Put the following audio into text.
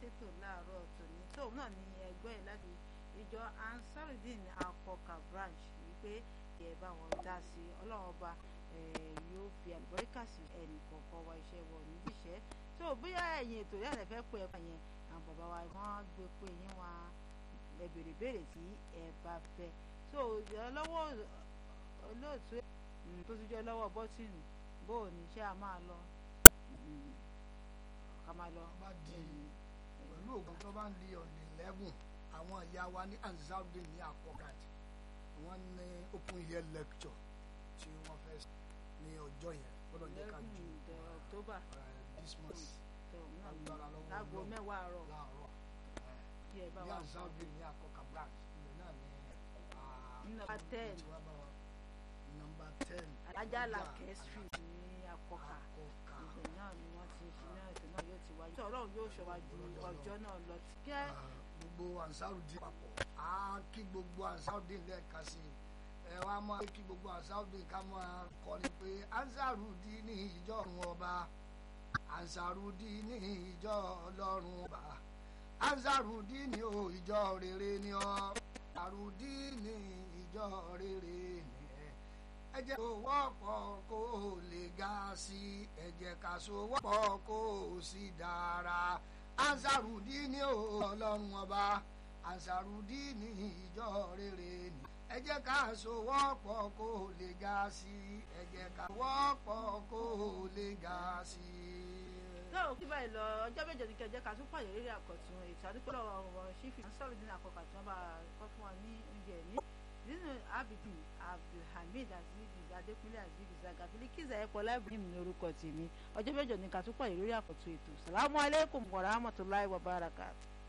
ṣètò láàárọ̀ tòní tóun náà ní ẹgbẹ́ ẹ̀ láti ìjọ ansarudin akọkà branch wípé ẹ bá wọn dá sí ọlọ́run ọba yóò fi àlùbọ́ríkà sí ẹnì kọ̀ọ̀kan wa iṣẹ́ wọ níbíṣẹ́ tó bóyá ẹ̀yìn ètò yẹn lè fẹ́ pé ẹ yẹn àwọn bàbá wa wọ́n gbé pé yín wá ẹ béèrè béèrè tí ẹ bá fẹ́ tó lọ́wọ́ olóòtú tó ti jẹ́ lọ́wọ́ bọ́tìnì bó o ní ṣé a máa lọ ká máa lọ. bá di pẹ̀lú ògùn tó bá ń di ọ̀nà eleven àwọn ìyá wa ní anzaldin ní akọgàd wọ́n ní open year lecture tí wọ́n fẹ́ ní ọjọ́ yẹn gbọ́dọ̀ jẹ́ ká ju october this month agbára lọ́wọ́ láago mẹ́wàá àárọ̀ láàárọ̀ kí ẹ bá ní wa anzaldin ní akọgàd branch ilẹ̀ náà ní Number 10. nọ́mbà ten alájàlá street ní akọkà akọkà ibẹ̀ náà ni wọ́n ti ṣe náà ètò náà yóò ti wáyé. ọlọ́run yóò ṣọwájú ọjọ́ náà lọ. kẹ́ gbogbo ansarudin papọ̀ á kí gbogbo ansarudin lẹ́ẹ̀ka sí i ẹ wá máa kí gbogbo ansarudin ká máa kọrin pé ansarudin ní ìjọ ọ̀run ọba ansarudin ní ìjọ ọlọ́run ọba ansarudin ní o ìjọ rere ni ọ ansarudin ní ìjọ rere ni ẹ ẹ jẹ́ kó wọ́pọ̀ kó lè ga sí i ẹ jẹ́ ká so wọ́pọ̀ kó sì dára ansarudi ní ọlọ́run ọba ansarudi ní ìjọ rere ni ẹ jẹ́ ká so wọ́pọ̀ kó lè ga sí i ẹ jẹ́ ká wọ́pọ̀ kó lè ga sí i. lọ́wọ́ kí báyìí lọ ọjọ́ méje ní kẹjẹ́ ká tún pàdé lórí àkọ́tún ètò àdúgbò lọ́wọ́ ọ̀rọ̀ sífì sọ̀rọ̀ nínú àkọ́kọ́ tí wọ́n bá kọ́ fún wa ní oúnjẹ ní nínú abidin abdulhamid aziz adékúnlé aziz zagabili kíza ẹ̀pọ̀ láìpẹ́ ní orúkọ tèmi ọjọ́ méje ní ká tún pàdé lórí àkọ́tún ètò sàlámù aleykum wa rahmatulahi wa barakatuh.